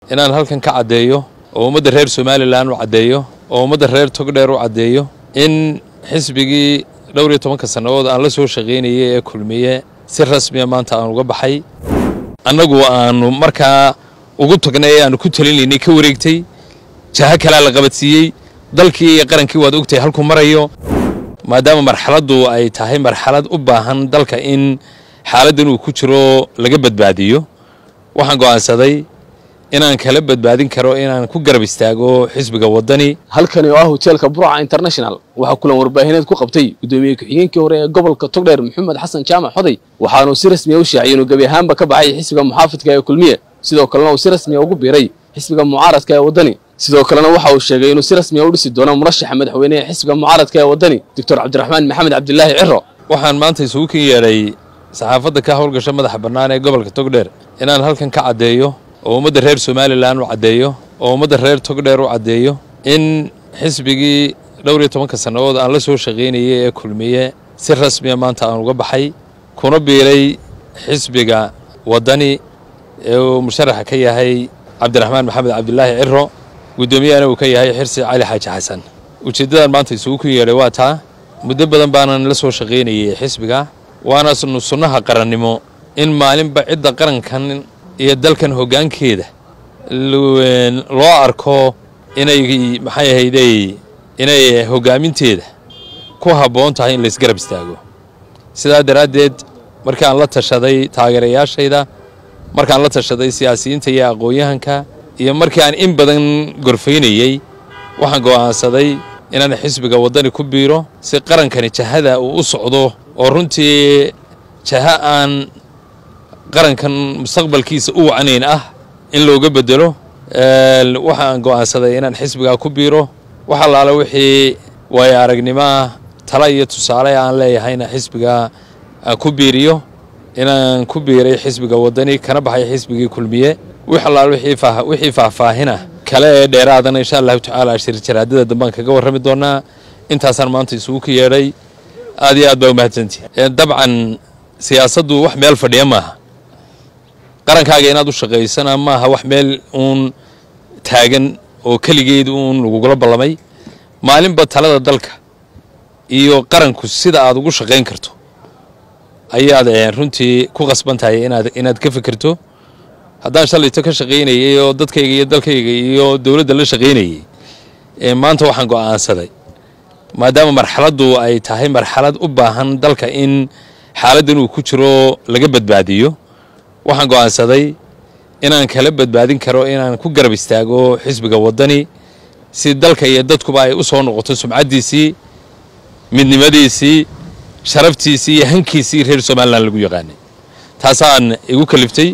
inaan halkan ka caddeeyo oo ummadda reer somalilan u caddeeyo oo ummadda reer togdheer u caddeeyo in xisbigii dhowr iyo tobanka sannadood aan la soo shaqaynayay ee kulmiye si rasmiya maanta aan uga baxay annagu aanu markaa ugu tagnay ee aanu ku talinaynay ka wareegtay jaho kalea la qabadsiiyey dalkii iyo qarankii waad ogtahay halkuu marayo maadaama marxaladdu ay tahay marxalad u baahan dalka in xaaladdan uu ku jiro laga badbaadiyo waxaan go'aansaday inaan kala badbaadin karo inaan ku garab istaago xisbiga waddani halkani oo ah hoteelka burca international waxaa kulan warbaahineed ku qabtay guddoomiye ku-xigeenkii hore ee gobolka togdheer maxamed xasan jaamac xoday waxaanuu si rasmiya u shaaciyay inuu gebi ahaanba ka baxay xisbiga muxaafidka ee kulmiye sidoo kalena uu si rasmiya ugu biiray xisbiga mucaaradka ee waddani sidoo kalena waxa uu sheegay inuu si rasmiya u dhisi doono murashaxa madaxweyne ee xisbiga mucaaradka ee waddani doctor cabdiraxmaan maxamed cabdilaahi ciro waxaan maanta isugu kin yeedhay saxaafadda ka howlgasha madaxa bannaan ee gobolka togdheer inaan halkan ka caddeeyo oo ummadda reer somalilan u caddeeyo oo ummadda reer togdheer u caddeeyo in xisbigii dhowr iyo tobanka sannadood aan la soo shaqaynayay ee kulmiye si rasmiya maanta aan uga baxay kuna biiray xisbiga waddani ee uu musharaxa ka yahay cabdiraxmaan maxamed cabdilaahi ciro guddoomiyahana uu ka yahay xirsi cali xaaji xasan ujeeddadan maanta isugu kun yeedhay waa taa muddo badan baanan la soo shaqaynayay xisbiga waana sunnaha qarannimo in maalinba cidda qarankan iyo dalkan hoggaankeeda loo arko inay maxay ahayday inay hoggaaminteeda ku habboon tahay in laysgarab istaago sidaa daraaddeed markaan la tashaday taageerayaashayda markaan la tashaday siyaasiyiinta iyo aqoon-yahanka iyo markii aan in badan gorfaynayey waxaan go'aansaday inaan xisbiga waddani ku biiro si qarankani jahada uu u socdo oo runtii jaha aan qarankan mustaqbalkiisa u wacnayn ah in looga bedelo waxaan go'aansaday inaan xisbigaa ku biiro wax allaale wixii waayo aragnimoah tala iyo tusaale aan leeyahayna xisbiga aan ku biiriyo inaan ku biiray xisbiga waddani kana baxay xisbigii kulmiye wix allaale wixii faahfaahina kale ee dheeraadana insha allahu tacaala shirjaraadada dambaan kaga warrami doonaa intaasaan maanta isugu ka yeedhay aad iyo aad baa umahadsantihi dabcan siyaasaddu wax meel fadhiya maaha qarankaaga inaad u shaqaysana maaha wax meel uun taagan oo keligeed uun lagugula ballamay maalinba talada dalka iyo qaranku sida aad ugu shaqayn karto ayaad runtii ku qasban tahay inaad inaad ka fikirto haddaan shalayto ka shaqaynayay oo dadkayga iyo dalkayga iyo dowladda la shaqaynayay maanta waxaan go'aansaday maadaama marxaladdu ay tahay marxalad u baahan dalka in xaaladdan uu ku jiro laga badbaadiyo waxaan go'aansaday inaan kala badbaadin karo inaan ku garab istaago xisbiga waddani si dalka iyo dadkuba ay u soo noqoto sumcaddiisii midnimadiisii sharaftiisii iyo hankiisii reer somalilan lagu yaqaanay taasaan igu kaliftay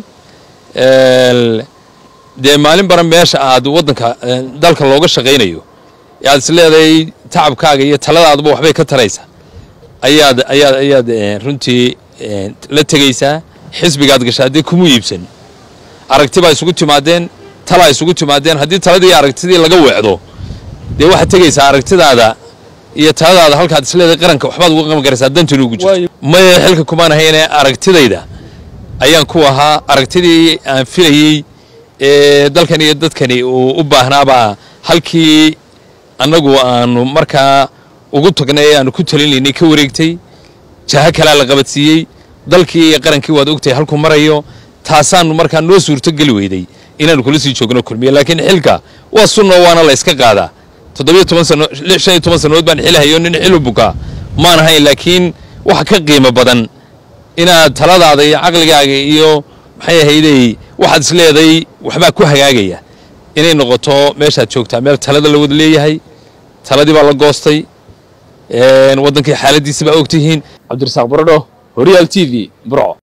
dee maalin baran meesha aad waddanka dalka looga shaqaynayo aad is leedahay tacabkaaga iyo taladaadba waxbay ka taraysa ayaad ayaad ayaad runtii la tegaysaa xisbigaad gasha haddii kuma iibsan aragti baa isugu timaadeen talaa isugu timaadeen haddii taladii aragtidii laga weecdo dee waxaad tegaysaa aragtidaada iyo taladaada halkaad isleedahay qaranka waxbaad uga qaban karaysaa dantan ugu jirto maya xilka kumaan ahayne aragtidayda ayaan ku ahaa aragtidii aan filayey ee dalkan iyo dadkani uu u baahnaabaa halkii annagu aanu markaa ugu tagnay ee aanu ku talinaynay ka wareegtay jaho kalea la qabadsiiyey dalkii iyo qarankii waad ogtahay halkuu marayo taasaanu markaa noo suurto geli weyday inaanu kula sii joogno kulmiye laakiin xilka waa sunno waana la yska qaadaa toddobiyo toban sano shan iyo toban sannadood baan xilhayo nin xilu bukaa maan ahayn laakiin waxa ka qiimo badan inaad taladaada iyo caqligaaga iyo maxay ahayday waxaad is leeday waxbaa ku hagaagaya inay noqoto meeshaad joogtaa meel talada la wada leeyahay taladii baa la goostay waddankii xaaladiisi baa ogtihiin cabdirasaaq baradho horyaal t v burco